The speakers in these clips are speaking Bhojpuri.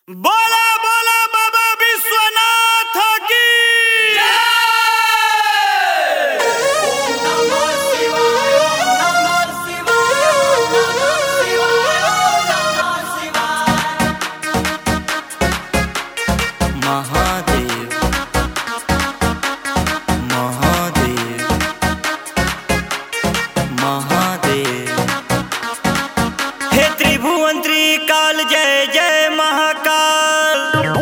बोला बोला बाबा विश्वनाथ की महादेव महादेव महादेव हे त्रिभुवन त्रिकाल जय जय महाकाल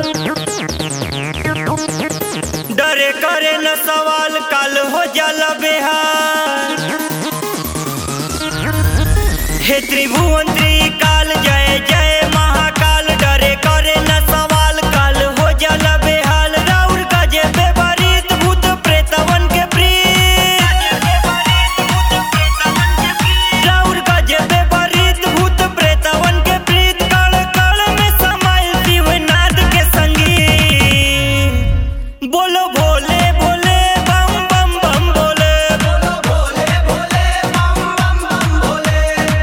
डरे करे न सवाल काल हो जाला बेहाल हे त्रिभुवन त्रिकाल जय जय महाकाल डरे करे न सवाल काल हो जाला बेहाल राउर का जे बेबरीत भूत प्रेतवन के प्रीत राउर का जे बेबरीत भूत प्रेतवन के प्रीत कण कण में समाइल शिवनाथ के संगीत बोलो भोले भोले बम बम बम भोले बोलो भोले भोले बम बम बम भोले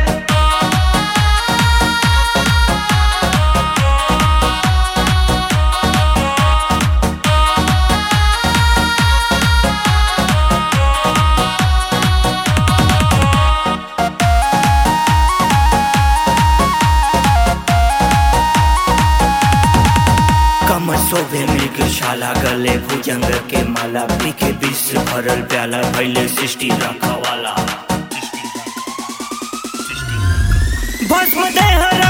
कमर शोभे मृग शाला गले भुजंग के माला पी के विश्व भरल प्याला भैले सृष्टि रखवाला भस्म देह